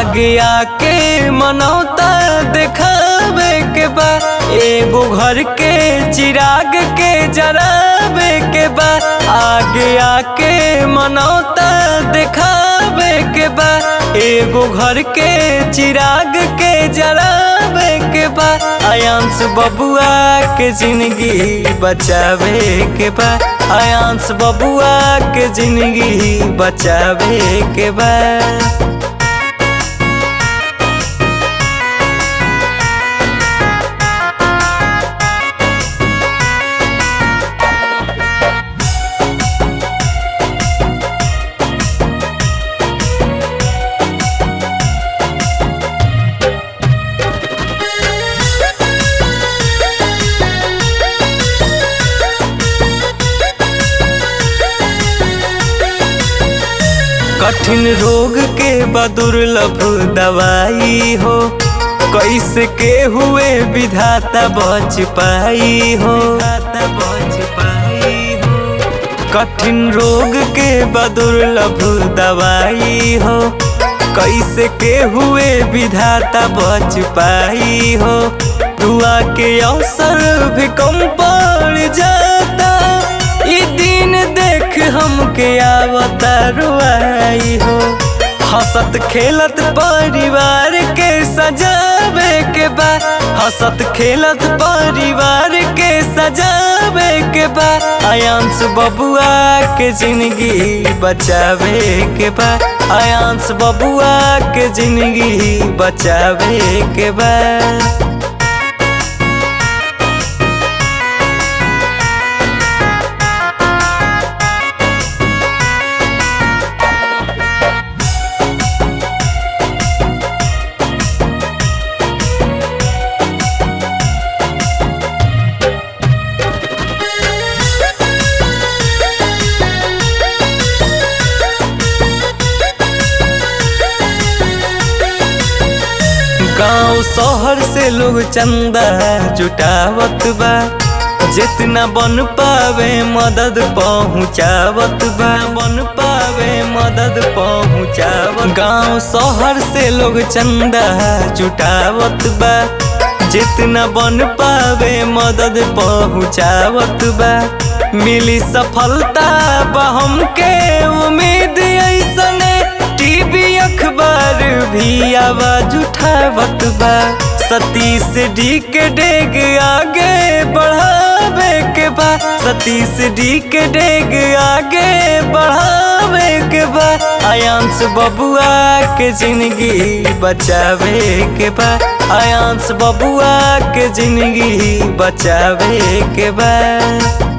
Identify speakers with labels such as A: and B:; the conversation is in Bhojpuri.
A: आगे आके मनौता देखावे के बा एगो घर के चिराग के जरावे के बा आगे आके मनौता देखावे के बा एगो घर के चिराग के जरावे के बा आयांश बबुआ के जिंदगी बचावे के बा आयांश बबुआ के जिंदगी बचावे के बा कठिन रोग के बदुर्लभ दवाई हो कैसे के हुए विधाता बच पाई हो बच पाई हो कठिन रोग के बदुर्लभ दवाई हो कैसे के हुए विधाता बच पाई हो दुआ के अवसर भी कम पड़ जाता ई दिन देख हमके आवता रुआई हो हंसत खेलत परिवार के सजावे के बा हंसत खेलत परिवार के सजावे के बा आयांश बबुआ के जिंदगी बचावे के बा आयांश बबुआ के जिंदगी बचावे के बा गांव शहर से लोग चंदा जुटावत बा जितना बन पावे मदद पहुँचावत बा बन पावे मदद पहुँचावत गांव शहर से लोग चंदा जुटावत बा जितना बन पावे मदद पहुँचावत बा मिली सफलता बा हमके उम्मीद ऐसने टीवी अखबार भी आवाज उठावत बा सतीश डी के डेग आगे बढ़ावे के बा सतीश डी के डेग आगे बढ़ावे के बा आयांश बबुआ के जिंदगी बचावे के बा आयांश बबुआ के जिंदगी बचावे के बा